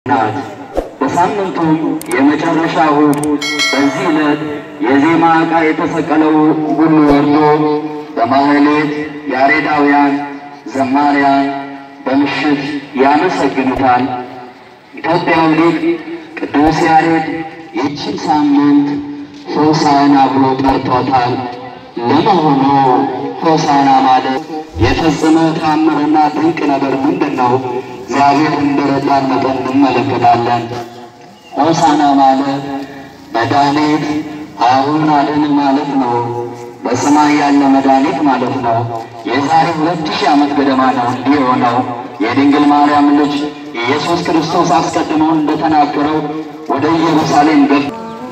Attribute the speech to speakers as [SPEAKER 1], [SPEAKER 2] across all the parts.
[SPEAKER 1] ናት። በሳምንቱም የመጨረሻ እሑድ በዚህ ዕለት የዜማ ዕቃ የተሰቀለው ሁሉ ወርዶ በማህሌት ያሬዳውያን ዘማሪያን በምሽት ያመሰግኑታል። ኢትዮጵያዊ ሊቅ ቅዱስ ያሬድ ይህችን ሳምንት ሆሳዕና ብሎ ጠርቶታል። ለመሆኑ ሆሳዕና ማለት የፈጸመው ተአምርና ድንቅ ነገር ምንድን ነው? እግዚአብሔር እንደረዳን መጠን እንመለከታለን። ሆሳዕና ማለት መድኃኒት አሁን አድን ማለት ነው። በሰማይ ያለ መድኃኒት ማለት ነው። የዛሬ ሁለት ሺህ ዓመት ገደማ ነው እንዲህ የሆነው። የድንግል ማርያም ልጅ ኢየሱስ ክርስቶስ አስቀድሞ እንደተናገረው ወደ ኢየሩሳሌም ገብ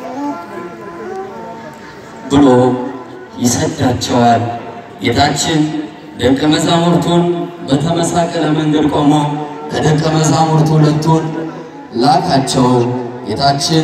[SPEAKER 2] ብሎ ይሰዳቸዋል። ጌታችን ደቀ መዛሙርቱን በተመሳቀለ መንገድ ቆሞ ከደቀ መዛሙርቱ ሁለቱን ላካቸው። ጌታችን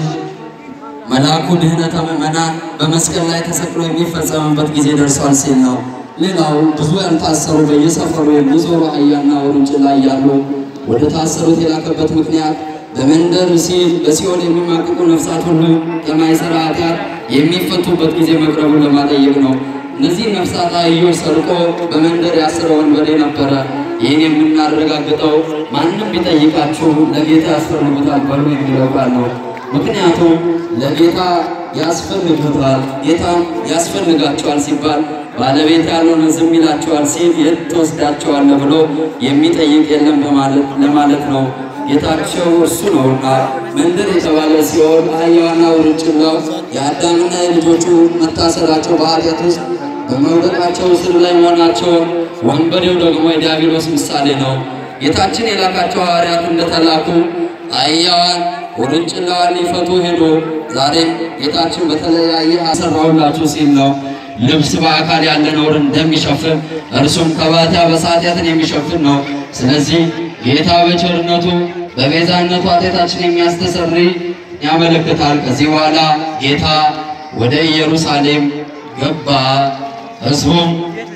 [SPEAKER 2] መልአኩ ድኅነተ ምዕመናን በመስቀል ላይ ተሰቅሎ የሚፈጸምበት ጊዜ ደርሷል ሲል ነው። ሌላው ብዙ ያልታሰሩ በየሰፈሩ የሚዞሩ አህያና ውርንጭላ እያሉ ወደ ታሰሩት የላከበት ምክንያት በመንደር ሲል በሲኦል የሚማቅቁ ነፍሳት ሁሉ ከማይሰራ ኃጢአት የሚፈቱበት ጊዜ መቅረቡ ለማጠየቅ ነው። እነዚህ ነፍሳት አህዮች ሰርቆ በመንደር ያሰረ ወንበዴ ነበረ። ይህን የምናረጋግጠው ማንም ቢጠይቃችሁ ለጌታ ያስፈልጉታል በሉ የሚለው ቃል ነው። ምክንያቱም ለጌታ ያስፈልጉታል፣ ጌታም ያስፈልጋቸዋል ሲባል ባለቤት ያልሆነ ዝም ይላቸዋል ሲል የት ትወስዳቸዋለህ ብሎ የሚጠይቅ የለም በማለት ለማለት ነው። ጌታቸው እርሱ ነውና መንደር የተባለ ሲሆን አህያዋና ውርንጭላው የአዳምና የልጆቹ መታሰራቸው በኃጢአት ውስጥ በመውደቃቸው ስር ላይ መሆናቸውን፣ ወንበዴው ደግሞ የዲያብሎስ ምሳሌ ነው። ጌታችን የላካቸው ሐዋርያት እንደተላኩ አህያዋን ውርንጭላዋን ሊፈቱ ሄዶ ዛሬም ጌታችን በተለያየ አሰራሁላችሁ ሲል ነው። ልብስ በአካል ያለ ነውር እንደሚሸፍን እርሱም ከባታ በኃጢአትን የሚሸፍን ነው። ስለዚህ ጌታ በቸርነቱ በቤዛነቱ ኃጢአታችን የሚያስተሰርይ ያመለክታል። ከዚህ በኋላ ጌታ ወደ ኢየሩሳሌም ገባ። ሕዝቡም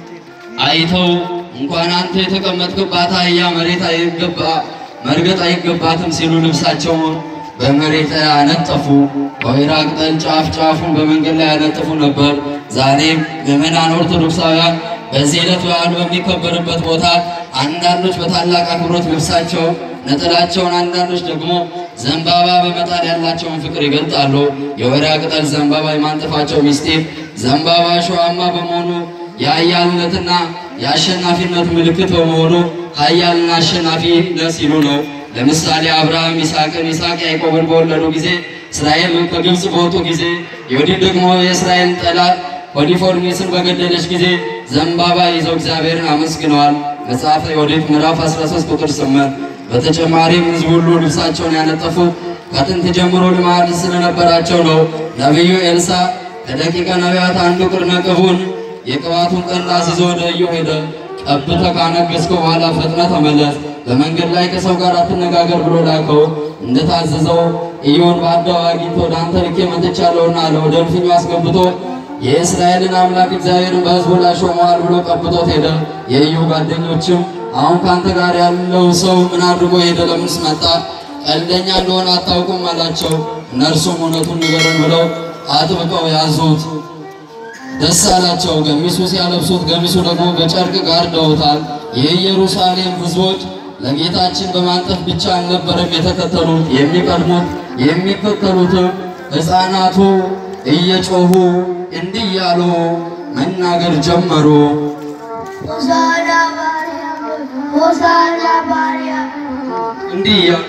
[SPEAKER 2] አይተው እንኳን አንተ የተቀመጥክባት አህያ መሬት አይገባ መርገጥ አይገባትም ሲሉ ልብሳቸውን በመሬት ላይ አነጠፉ። በወይራ ቅጠል ጫፍ ጫፉን በመንገድ ላይ ያነጥፉ ነበር። ዛሬም ምዕመናን ኦርቶዶክሳውያን በዚህ ዕለት በዓሉ በሚከበርበት ቦታ አንዳንዶች በታላቅ አክብሮት ልብሳቸው ነጠላቸውን፣ አንዳንዶች ደግሞ ዘንባባ በመጣል ያላቸውን ፍቅር ይገልጣሉ። የወይራ ቅጠል ዘንባባ የማንጠፋቸው ሚስጢር ዘንባባ እሾሃማ በመሆኑ የኃያልነትና የአሸናፊነት ምልክት በመሆኑ ኃያልና አሸናፊ ነህ ሲሉ ነው። ለምሳሌ አብርሃም ይስሐቅን፣ ይስሐቅ ያዕቆብን በወለዱ ጊዜ እስራኤል ከግብፅ በወጡ ጊዜ ዮዲት ደግሞ የእስራኤል ጠላት ፖሊፎርኒስን በገደለች ጊዜ ዘንባባ ይዘው እግዚአብሔርን አመስግነዋል። መጽሐፈ ዮዲት ምዕራፍ 13 ቁጥር 8። በተጨማሪም ሕዝብ ሁሉ ልብሳቸውን ያነጠፉት ከጥንት ጀምሮ ልማድ ስለነበራቸው ነው። ነቢዩ ኤልሳ ከደቂቀ ነቢያት አንዱ ቅርነ ቅቡን የቅባቱን ቀንድ አስይዞ ወደ ኢዩ ሄደ። ቀብተህ ካነገሥከው በኋላ ፈጥነህ ተመለስ፣ በመንገድ ላይ ከሰው ጋር አትነጋገር ብሎ ላከው። እንደታዘዘው ኢዩን በአደባባይ አግኝቶ ወደ አንተ ልኬ መጥቻለሁና አለ። ወደ እልፍኙ አስገብቶ የእስራኤልን አምላክ እግዚአብሔርን በሕዝቡ ላይ ሾመዋል ብሎ ቀብቶት ሄደ። የኢዩ ጓደኞችም አሁን ከአንተ ጋር ያለው ሰው ምን አድርጎ ሄደ? ለምንስ መጣ? ቀልደኛ እንደሆነ አታውቁም አላቸው። እነርሱም እውነቱን ንገረን ብለው አጥብቀው ያዙት። ደስ አላቸው። ገሚሱ ሲያለብሱት፣ ገሚሱ ደግሞ በጨርቅ ጋርደውታል። የኢየሩሳሌም ሕዝቦች ለጌታችን በማንጠፍ ብቻ አልነበረም የተከተሉት። የሚቀድሙት የሚከተሉትም ሕፃናቱ እየጮሁ እንዲህ እያሉ መናገር ጀመሩ።
[SPEAKER 3] ሆሳዕና በአርያም ሆሳዕና በአርያም
[SPEAKER 2] እንዲህ እያሉ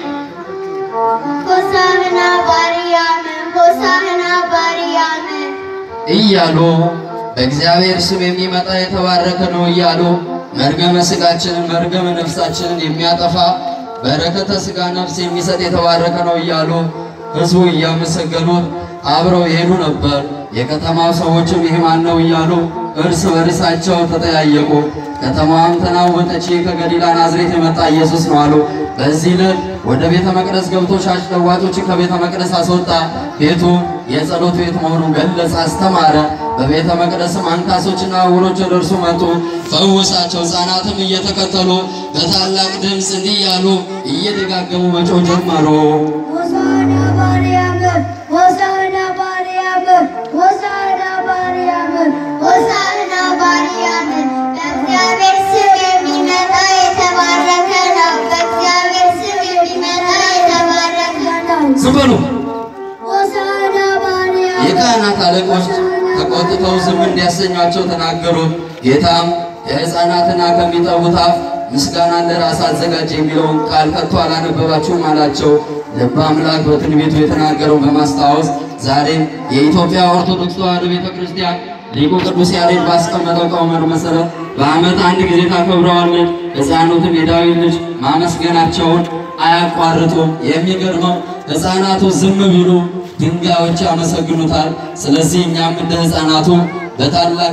[SPEAKER 3] ሆሳዕና በአርያም ሆሳዕና በአርያም
[SPEAKER 2] እያሉ በእግዚአብሔር ስም የሚመጣ የተባረከ ነው እያሉ መርገመ ሥጋችንን መርገመ ነፍሳችንን የሚያጠፋ በረከተ ሥጋ ነፍስ የሚሰጥ የተባረከ ነው እያሉ ሕዝቡ እያመሰገኑት አብረው ይሄዱ ነበር። የከተማው ሰዎችም ይህ ማን ነው እያሉ እርስ በርሳቸው ተጠያየቁ። ከተማዋም ተናወጠች። ይህ ከገሊላ ናዝሬት የመጣ ኢየሱስ ነው አሉ። በዚህ ዕለት ወደ ቤተ መቅደስ ገብቶ ሻጭ ለዋጮችን ከቤተ መቅደስ አስወጣ። ቤቱ የጸሎት ቤት መሆኑን ገለጸ፣ አስተማረ። በቤተ መቅደስም አንካሶችና ዕውሮች ወደ እርሱ መጡ፣ ፈወሳቸው። ሕፃናትም እየተከተሉ በታላቅ ድምፅ እንዲህ እያሉ እየደጋገሙ መጮህ ጀመሩ።
[SPEAKER 3] ሆሳዕና በአርያም ሆሳዕና በአርያም ሆሳዕና በአርያም ሆሳዕና በአርያም በእግዚአብሔር ስም የሚመጣ የተባረከ ነው። በእግዚአብሔር ስም የሚመጣ የተባረከ ነው።
[SPEAKER 2] ዝም በሉ።
[SPEAKER 3] ሆሳዕና በአርያም
[SPEAKER 2] የካህናት አለቆች ተቆጥተው ዝም እንዲያሰኟቸው ተናገሩ። ጌታም ከሕፃናትና ከሚጠቡት አፍ ምስጋናን ለራስ አዘጋጀ የሚለውን ቃል ከቶ አላነበባችሁም አላቸው። ልበ አምላክ በትንቢቱ የተናገረው በማስታወስ ዛሬም የኢትዮጵያ ኦርቶዶክስ ተዋሕዶ ቤተ ክርስቲያን ሊቁ ቅዱስ ያሬድ ባስቀመጠው ቀመር መሰረት በዓመት አንድ ጊዜ ታከብረዋለች። ሕፃናቱም የዳዊት ልጅ ማመስገናቸውን አያቋርጡም። የሚገርመው ሕፃናቱ ዝም ቢሉ ድንጋዮች ያመሰግኑታል። ስለዚህ እኛም እንደ ሕፃናቱ በታላቅ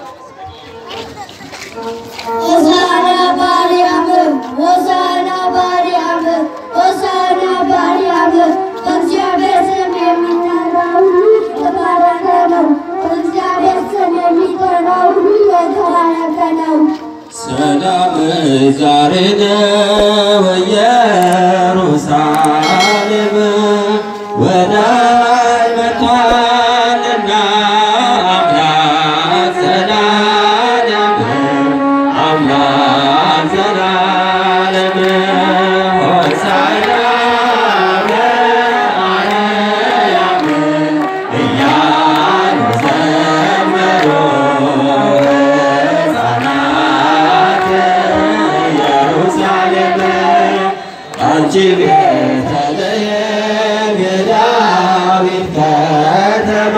[SPEAKER 3] ሆሳዕና በአርያም ሆሳዕና በአርያም ሆሳዕና በአርያም በእግዚአብሔር ስም የሚጠራ ሁሉ የተባረከ ነው። በእግዚአብሔር ስም የሚጠራ ሁሉ የተባረከ ነው።
[SPEAKER 2] ሰላም ዛሬ ነው ኢየሩሳሌም ወዳይ መጥቷልና አምላክ ዘላለም አምላክ ዘላለም ሆሳዕና በአርያም እያሉ ዘመሩ ሕፃናት ኢየሩሳሌም አንቺ ቤተልሔም የዳዊት ከተማ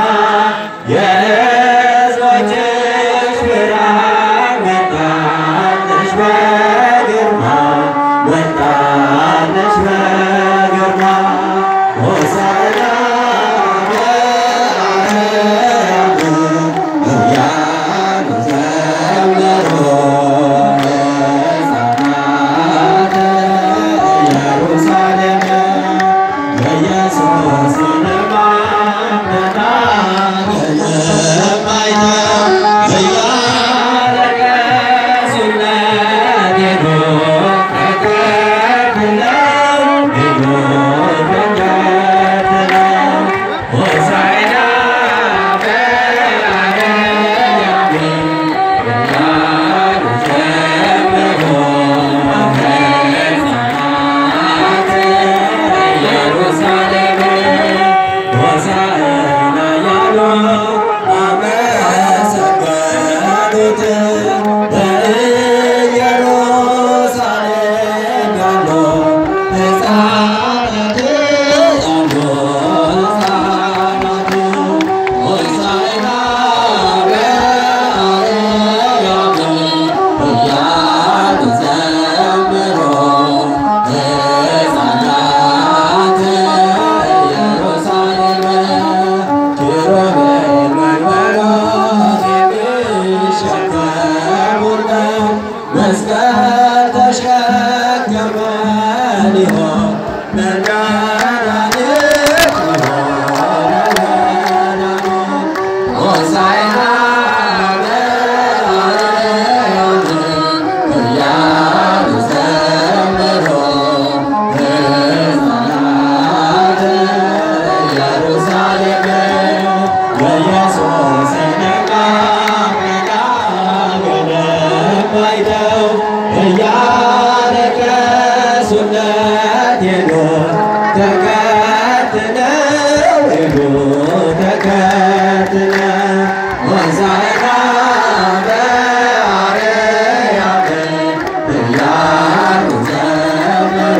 [SPEAKER 2] የሕዝቦችሽ ብርሃን መጣልሽ በግርማ መጣልሽ በግርማ ሆሳዕና በአርያም እያሉ ዘመሩ ሕፃናት ኢየሩሳሌም የኢየሱስን ማምለና የማይተው እያለቀሱለት ሄዱ ተከትለው ሄዱ ተከትለው ሆሳዕና በአርያም እያሉ ዘመሩ ሕፃናት ኢየሩሳሌም ሆሳዕና ያሉ አመሰገኑት። በኢየሩሳሌም ያሉ ሕፃናት ያሉ ሕፃናት ሆሳዕና በአርያም እያሉ ዘመሩ ሕፃናት ኢየሩሳሌም ኪሩቤል መንበሮች የሚሸከሙለት መስቀል ተሸከመ ሊሆን መድኃኒት ሊሆን መድኃኒት ሆሳዕና በአርያም እያሉ ዘመሩ ሕፃናት ኢየሩሳሌም የኢየሱስን ማምለጫ ገደብ አይተው እያለቀሱለት ሄዱ ተከትለው ሄዱ ተከትለው ሆሳዕና በአርያም እያሉ ዘመሩ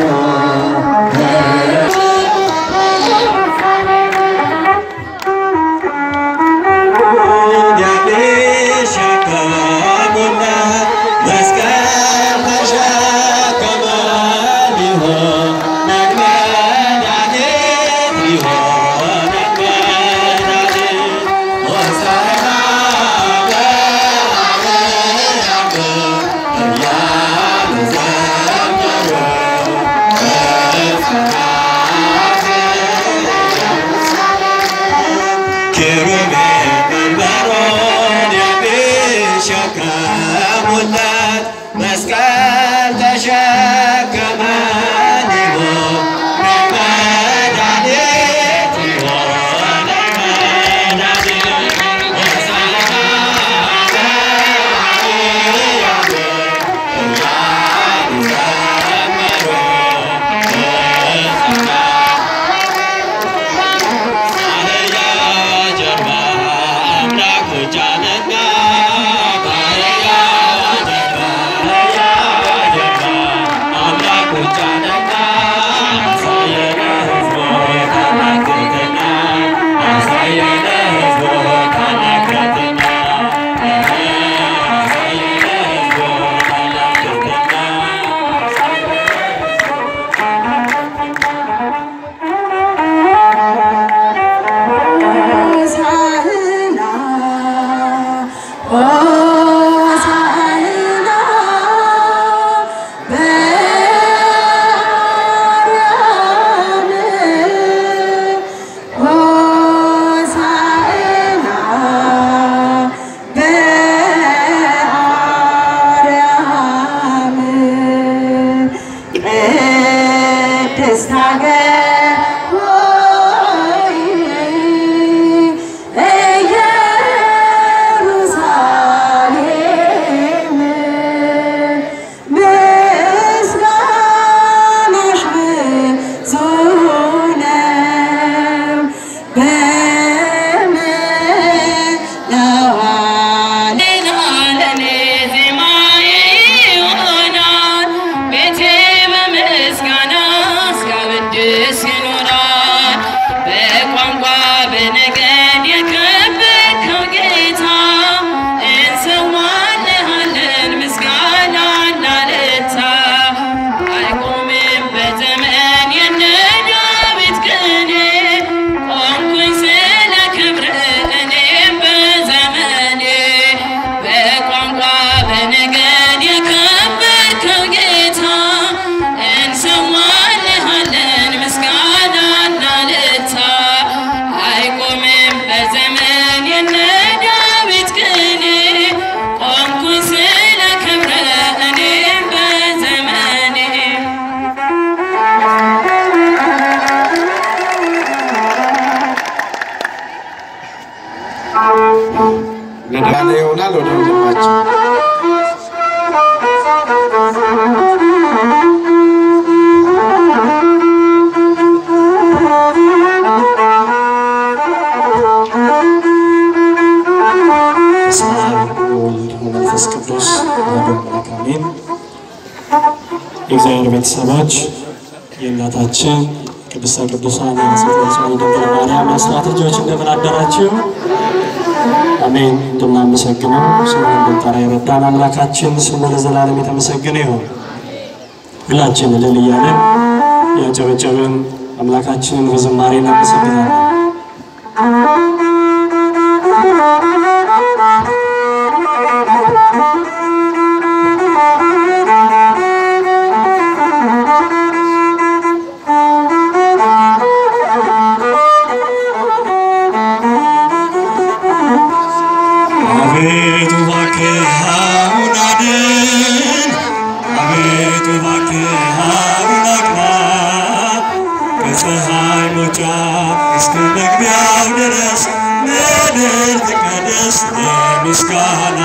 [SPEAKER 2] የሚሸከሙለት መስቀል ተሸከመ ሊሆን መድኃኒት ሊሆን መድኃኒት ሆሳዕና
[SPEAKER 4] ሆይ ኢየሩሳሌም ምስጋናሽ ብዙ ነው በመላው ዓለም
[SPEAKER 5] ለኔ ዜማዬ ይሆናል ቤቴ በምስጋና እስካወድስ ይኖራል። በቋንቋ በነገድ የከበርከው ጌታ እንሰዋልሃለን ምስጋናና እልልታ አይቆምም በዘመን የነ ዳዊት ቅኔ ቆምኩኝ ስለ ክብር እኔም በዘመኔ በቋንቋ በነገድ የከበርከው ጌታ እንሰዋልሃለን ምስጋናና እልልታ አይቆምም በዘመን የነ ዳዊት ቅኔ ቆምኩኝ ስለ ክብር እኔም በዘመኔ
[SPEAKER 6] ያለ ይሆናል ወደ ወንድማችን
[SPEAKER 7] በስመ አብ ወወልድ ወመንፈስ ቅዱስ አሐዱ አምላክ አሜን። የእግዚአብሔር ቤተሰቦች የእናታችን ቅድስተ ቅዱሳን የንጽሕተ ንጹሐን ድንግል ማርያም የአስራት ልጆች እንደምን አደራችሁ? አሜን። እንድናመሰግነው ስሙ እንድንጠራ የረዳን አምላካችን ስሙ ለዘላለም የተመሰገነ ይሁን። ሁላችን እልል እያለን ያጨበጨብን አምላካችንን በዝማሬ እናመሰግናለን። አቤቱ እባክህ አሁን አድን፣ አቤቱ እባክህ አሁን አቅና፣ ከፀሐይ መውጫ እስከ መግቢያው ድረስ ምድር ትቀደስ ለምስጋና።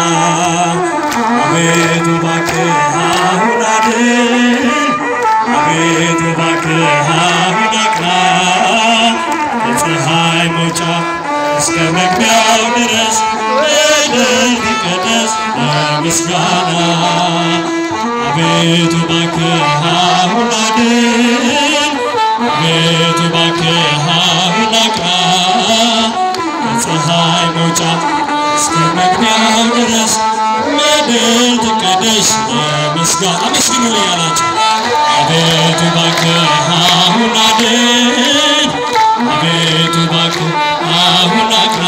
[SPEAKER 7] አቤቱ እባክህ አሁን አድን፣ አቤቱ እባክህ አሁን አቅና፣ ከፀሐይ መውጫ እስከ መግቢያው ድረስ ምድር ትቀደስ ለምስጋና። አቤቱ እባክህ አሁን አድን፣ አቤቱ እባክህ አሁን አቅና፣ ከፀሐይ መውጫ እስከ መግቢያው ድረስ ምድር ትቀደስ ለምስጋና። አመስግኑ ያላቸው አቤቱ እባክህ አሁን አድን አቤቱ እባክህ አሁን አቅና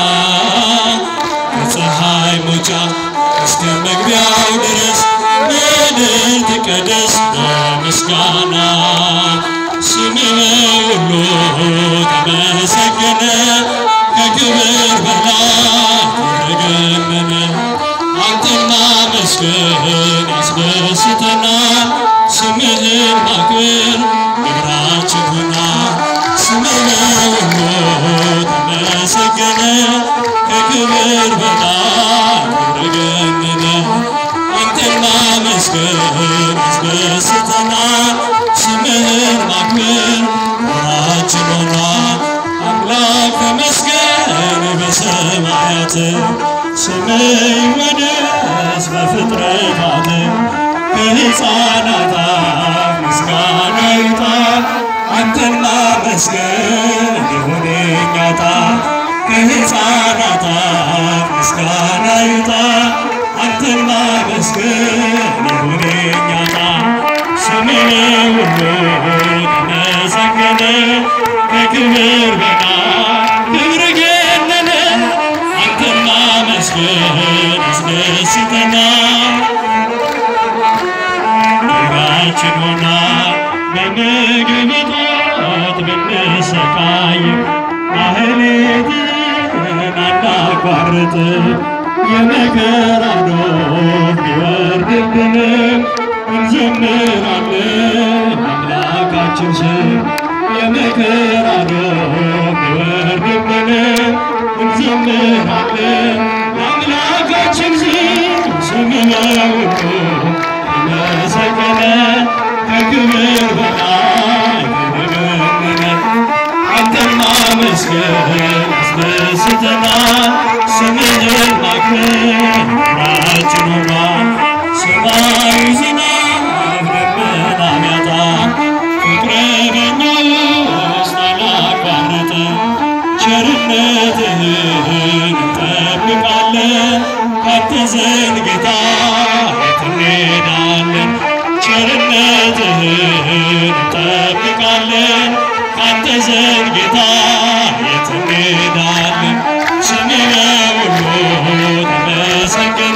[SPEAKER 7] ከፀሐይ መውጫ እስከ መግቢያው ድረስ ምድር ትቀደስ በምስጋና ስምህ ሁሉ ተመሰገነ ከክብር በላይ ተገነነ አንተን ማመስገን ያስደስተናል ስምህን ማክበር ግብራችን ሆኗል ስምህ ሁሉ ተመሰገነ ከክብር በላይ ተገነነ አንተን ማመስገን ያስደስተናል ስምህን ማክበር ወራችን ሆኗል አምላክ ተመስገን በሰማያት ስምህ ይወደስ በፍጥረታት ከሕፃናት አፍ ምስጋና ይውጣ አንተን ማመስገን ይሁን የእኛ ዕጣ ከሕፃናት አፍ ምስጋና ይውጣ አንተን ማመስገን ይሁን የእኛ ዕጣ ስምህ ሁሉ ተመሰገነ ከክብር በላይ ክብር ገነነ አንተን ማመስገን ያስደስተናል ኑሯችን ሆና በምግብ እጦት ብንሰቃይ ማህሌትን አናቋርጥ የመከራ ዶፍ ቢወርድብንም እንዘምራለን አምላካችን ስም የመከራ ዶፍ ቢወርድብን እንዘምራለን ለአምላካችን ስም ስምነው ተመሰገነ ከክብር በላይ ተመገነነ አንተን ማመስገን ያስደስተናል ስምህን ማክበር ራችን ሆኗል ሰማዩ ዝናብ ደመና ቢያጣ ፍቅር በኛ ውስጥ አላቋረጠም ቸርነትህን እንጠብቃለን ካንተ ዘንድ ጌታ የት እንሄዳለን ቸርነትህን እንጠብቃለን ካንተ ዘንድ ጌታ የት እንሄዳለን ስምህ በሁሉ ተመሰገነ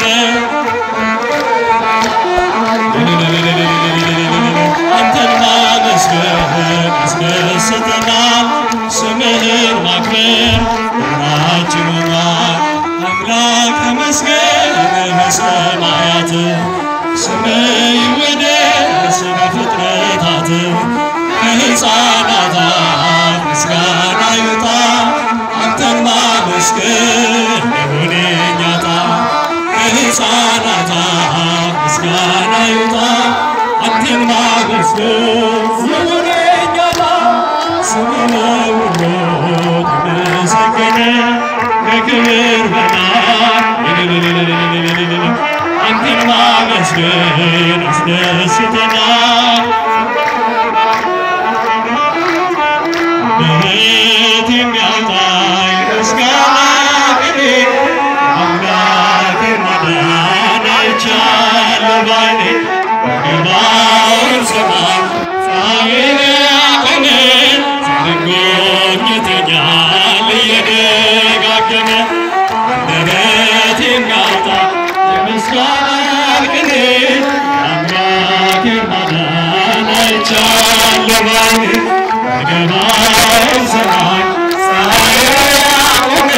[SPEAKER 7] አንተን ማመስገን ያስደስተናል ስምህን ማክበር ሁላችን ሆኗል አምላክ ተመስገን በሰማያት ስምህ ይወደስ በፍጥረታት ከሕፃናት አፍ ምስጋና ይውጣ አንተን ማመስገን ይሁን የእኛ ዕጣ ከሕፃናት አፍ ምስጋና ይውጣ አንተን ማመስገን ይሁን የእኛ ዕጣ ስምህ ሁሉ ተመሰገነ ከክብር በላይ አንተን ማመስገን ያስደስተናል ምሕረት የሚያወጣኝ ምስጋና ቅኔ አምላኬን ማዳን አይቻለሁ ባይኔ በገባውን ሰማይ ፀሐይን ያቆመ ዘንጎብኝቶኛል እየደጋገመ አንደበት የሚያወጣ የምስጋና ቅኔ አምላኬን ማዳን አይቻለሁ ባይኔ በገባውን ሰማይ ፀሐይን ያቆመ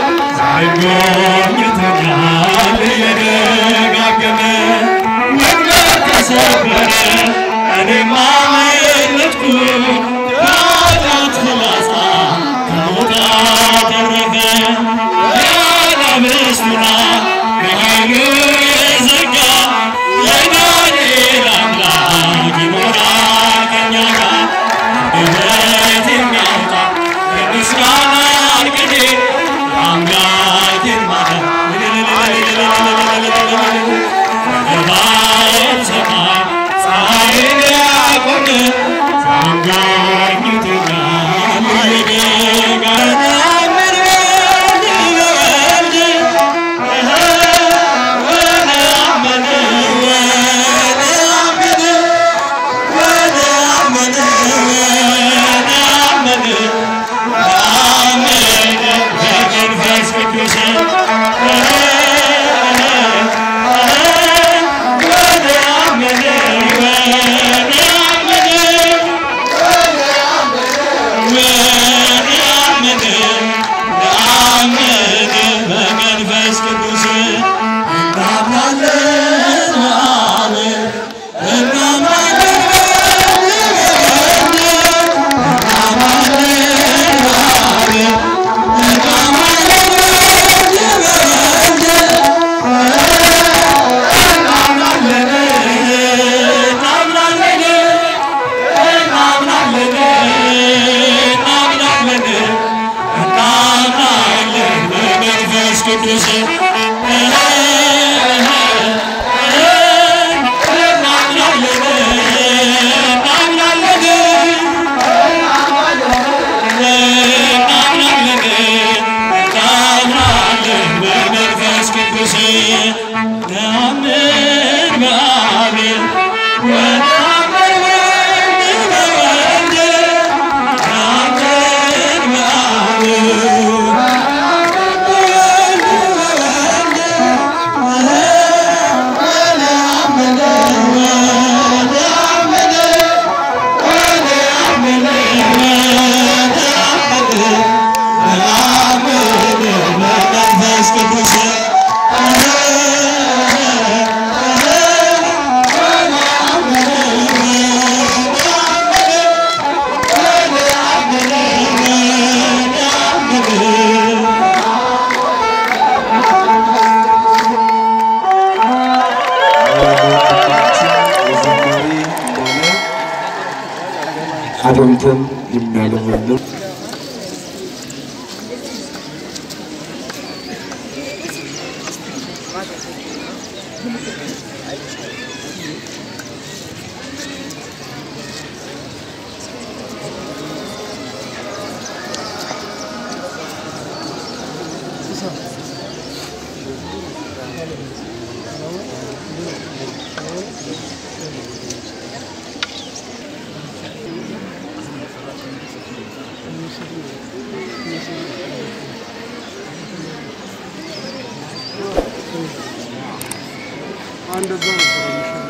[SPEAKER 7] ዘንጎብኝቶኛል እየደጋገመ ወጥመድ ተሰበረ እኔም አመለጥኩ ከኃጢአት ፍላጻ ከሞት አተረፈ የአናብስቱን አፍ በኃይሉ የዘጋ የዳንኤል አምላክ ይኖራል ከእኛ ጋር አንደበት የሚያወጣ የምስጋናን ቅኔ አምላኬን ማዳን
[SPEAKER 8] እንደዛ ነበር የሚሻለው።